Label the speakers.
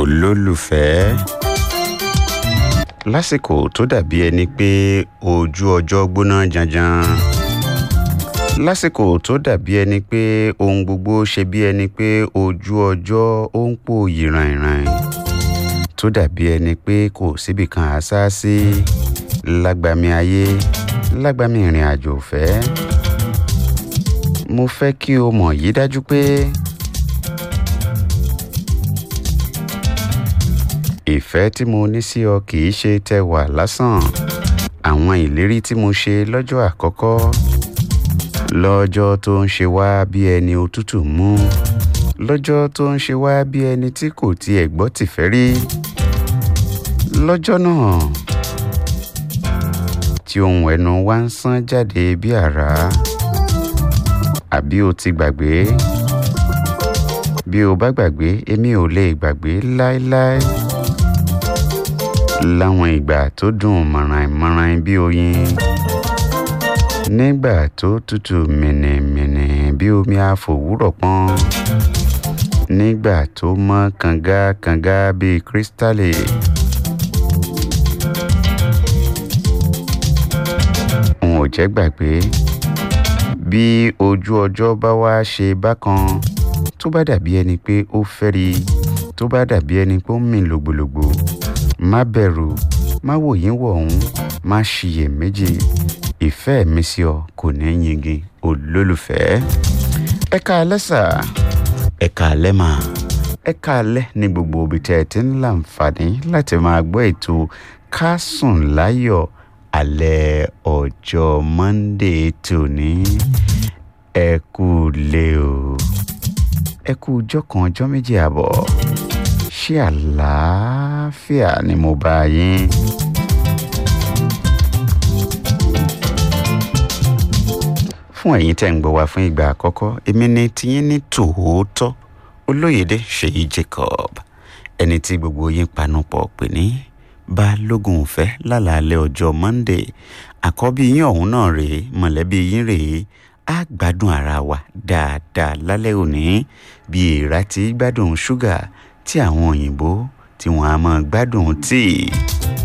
Speaker 1: olólùfẹ́ lásìkò tó dàbí ẹni pé ojú ọjọ́ gbóná janjan lásìkò tó dàbí ẹni pé ohun gbogbo ṣe bí ẹni pé ojú ọjọ́ ó ń pò yìràìràìn tó dàbí ẹni pé kò síbì kan àṣà sí lágbàmí ayé lágbàmí ìrìn àjò ọ̀fẹ́ mo fẹ́ kí o mọ̀ yí dájú pé ìfẹ́ tí mo ní sí ọ kì í ṣe tẹwà lásán àwọn ìlérí tí mo ṣe lọ́jọ́ àkọ́kọ́ lọ́jọ́ tó ń ṣe wá bí ẹni òtútù mú lọ́jọ́ tó ń ṣe wá bí ẹni tí kò tiẹ̀ gbọ́ tìfẹ́ rí lọ́jọ́ náà tí ohun ẹnu wa ń sán jáde bí àrá àbí o ti gbàgbé bí o bá gbàgbé èmi ò lè gbàgbé láéláé láwọn ìgbà tó dùn mọ̀ràn-ìmọ̀ràn bí oyin nígbà tó tutù mìnìmìnì bí omi àfòwúrọ̀ pọ́n nígbà tó mọ́ kànga-kànga bíi kírísítálì. n ò jẹ́ gbàgbé bí ojú ọjọ́ bá wá ṣe bákan tó bá dàbí ẹni pé ó fẹ́ri tó bá dàbí ẹni pé ó ń mì lògbòlògbò má bẹ̀rù má wòyín wọ̀hún má ṣiyèméjì ìfẹ́ mi sí ọ kò ní yingin olólùfẹ́. ẹ káalẹ́ sà ẹ káalẹ́ mà ẹ káalẹ́ ní gbogbo ibi tẹ́ ẹ ti ń láǹfààní láti máa gbọ́ ètò ká sùn láyọ̀ alẹ́ ọjọ́ monday tòní ẹ kú lé o ẹ kú ọjọ́ kan ọjọ́ méjì àbọ̀ ṣé àlàáfíà ni mo bá yín. fún ẹ̀yin tẹ́ ń gbọ́ wá fún ìgbà àkọ́kọ́ èmi ni tiyín ní tòótọ́ olóyèdè ṣèyí jacob ẹni tí gbogbo yín panupọ̀ pè ní balógun ìfẹ́ lálàálẹ̀ ọjọ́ monday àkọ́bí yín ọ̀hún náà rèé mọ̀lẹ́bí yín rèé á gbádùn ara wa dáadáa lálẹ́ òní bí èèrà ti gbádùn ṣúgà tí àwọn òyìnbó tí wọ́n á máa gbádùn tíì